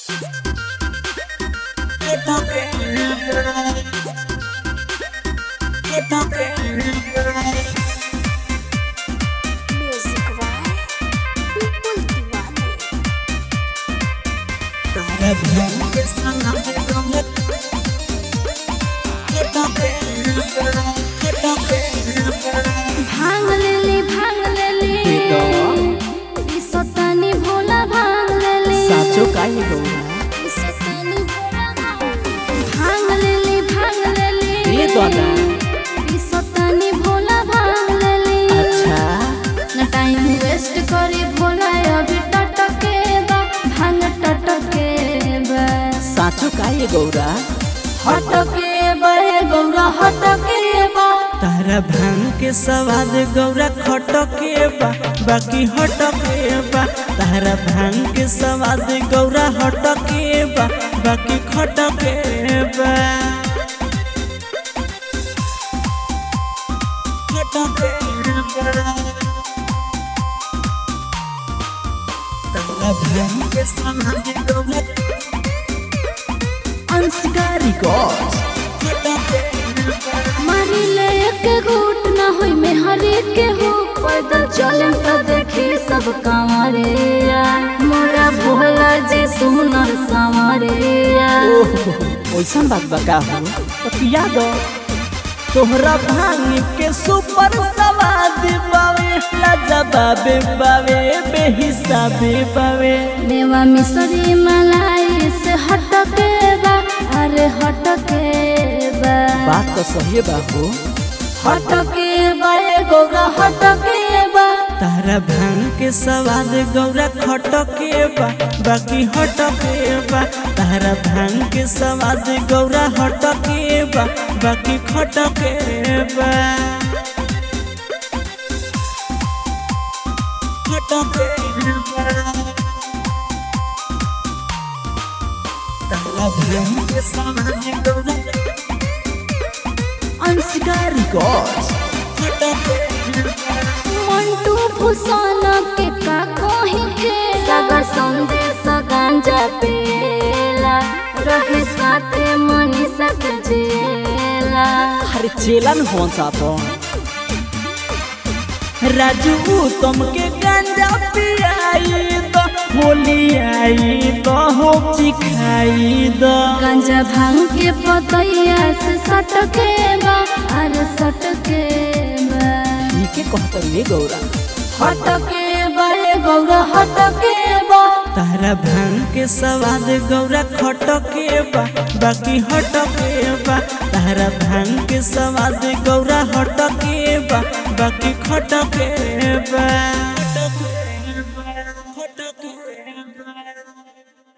Music by People Diwali. भांग लेली भांग लेली सतानी भोला भांग लेली साचो काहे गौरा सतानी भोला भांग लेली भांग लेली ए दादा सतानी भोला भांग लेली अच्छा न टाइम वेस्ट करी भोला अभी टटके बा भांग टटके बा साचो काहे गौरा हटके बा हे गौरा हटके बा तारा भांग के सवाद गौरा खटके बा बाकी हटके बा तारा भांग के सवाद गौरा हटके बा बाकी खटके बा खटके बा तारा भांग के सवाद गौरा अंशकारी गॉड खटके बा मारी ले एक घूट ना होई में हरे के हो पैदल चले तो देखी सब कांवरिया मोरा भोला जी सुनर सांवरिया ओइसन बात बका हो तो पिया दो तोहरा भांग के सुपर सवाद बावे लाजवाबे बावे बेहिसाबे बावे देवा मिसरी मलाई से हटके बा अरे हटके बा बात तो सही बा हो हटके बा ए गौरा हटके बा तारा भांग के सवाद गौरा खटके बा बाकी हटके बा तारा भांग के सवाद गौरा हटके बा बाकी खटके बा खटके बा तारा भांग के सवाद गौरा अंशकारी गॉड खटके बा मंटू फुसाना के का कोही खेला सागर संदेश गांजा पेला रहे साथे मनीषा के जेला अरे चेलन हो सापन राजू तुमके गंजा पियाई दो होली आई दो हो चिखाई दो गांजा भांग के पतैया से सटके बा अरे सटके बा के कहत रे गौरा हटके बा ए गौरा हटके बा तारा भांग के सवाद गौरा खटके बा बाकी हटके बा तारा भांग के सवाद गौरा हटके बा बाकी खटके बा